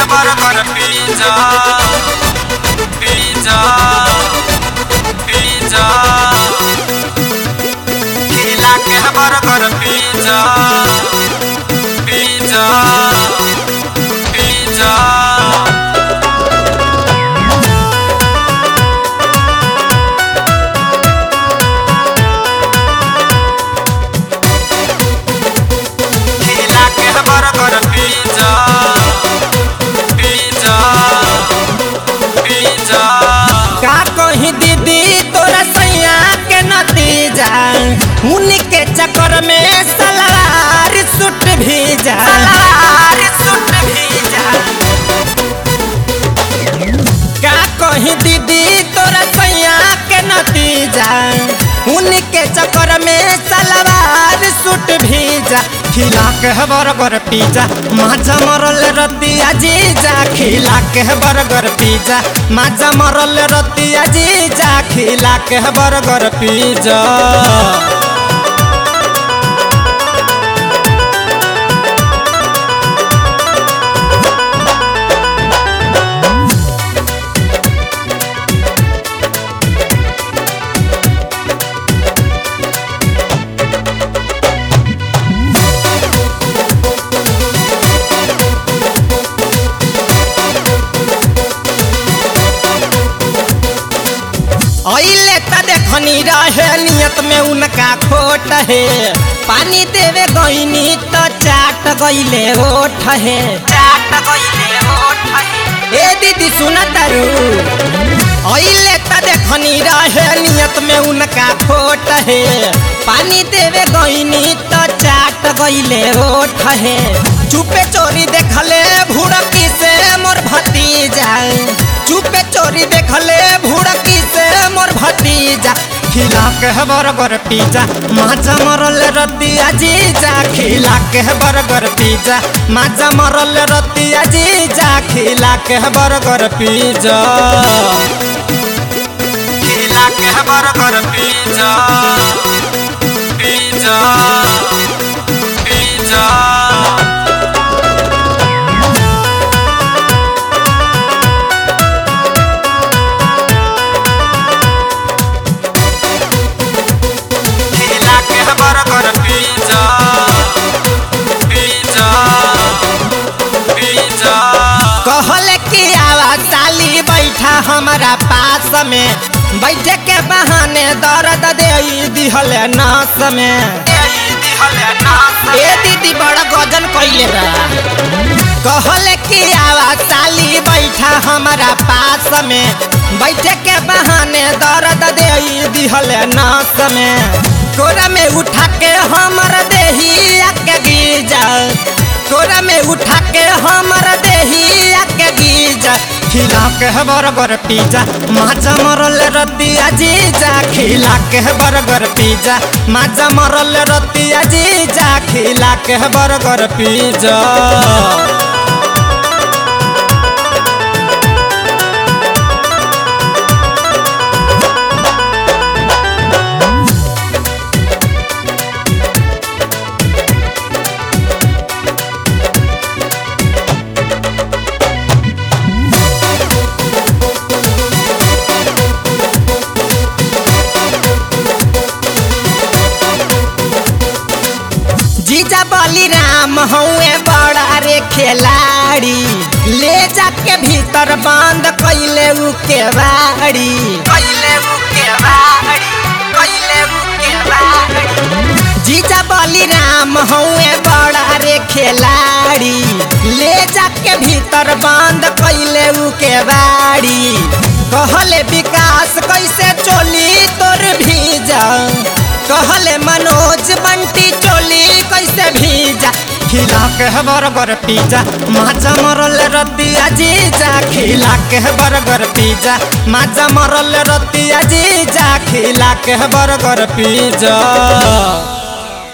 burger pizza pizza pizza खिला के burger pizza pizza pizza खिला के बर्गर पिज्जा पिज्जा पिज्जा का कही दीदी तोरा सैया के नतीजा उनके चक्कर में सलवार सूट भीजा सलवार सूट भीजा का कही दीदी तोरा सैया के नतीजा उनके चक्कर में सलवार सूट भीजा खिला के बर्गर पिज्जा माजा मरल रतिया जीजा खिला के बर्गर पिज्जा माजा मरल रतिया जीजा खिला के बर्गर पिज्जा अइले त देखनी रहे नियत में उनका खोट है पानी देवे गईनी त चाट गईले ओठ है चाट गईले ओठ है ए दीदी सुन तारू अइले त देखनी रहे नियत में उनका खोट है पानी देवे गईनी त चाट गईले ओठ है चुपे चोरी देखले भुड़की से मोर भतीजा चुपे चोरी देखले भुड़की से मोर भतीजा खिला के बर्गर पिज्जा माजा मरल रतिया जीजा खिला के बर्गर पिज्जा माजा मरल रतिया जीजा खिला के बर्गर पिज्जा खिला के बर्गर पिज्जा पिज्जा पिज्जा खिला के बर्गर पिज्जा पिज्जा पिज्जा कहल कि आवा साली बैठा हमारा पास में बैठे के बहाने दर्द दे दिहल नास में ए दीदी बड़ा गजन कैले बा कहल कि आवा साली बैठा हमारा पास में बैठे के बहाने दर्द दे दिहल नास में कोरा में उठा के हमर देही के गिजा कोरा में उठा के हमर देही के गिजा खिला के बर्गर पिज्जा माजा मरल रतिया जीजा खिला के बर्गर पिज्जा माजा मरल रतिया जीजा खिला के बर्गर पिज्जा जीजा बलिराम हुए बड़ा रे खिलाड़ी ले जाके भीतर बंद कैले उ केवाड़ी कैले मुके बाड़ी कैले मुके बाड़ी जीजा बलिराम हुए बड़ा रे खिलाड़ी ले जाके भीतर बंद कैले उ केवाड़ी कहले विकास कैसे चोली तोर भीजा कहले मनोज बंटी चोली कैसे भीजा खिला के बर्गर पिज्जा माजा मरल रतिया जीजा खिला के बर्गर पिज्जा माजा मरल रतिया जीजा खिला के बर्गर पिज्जा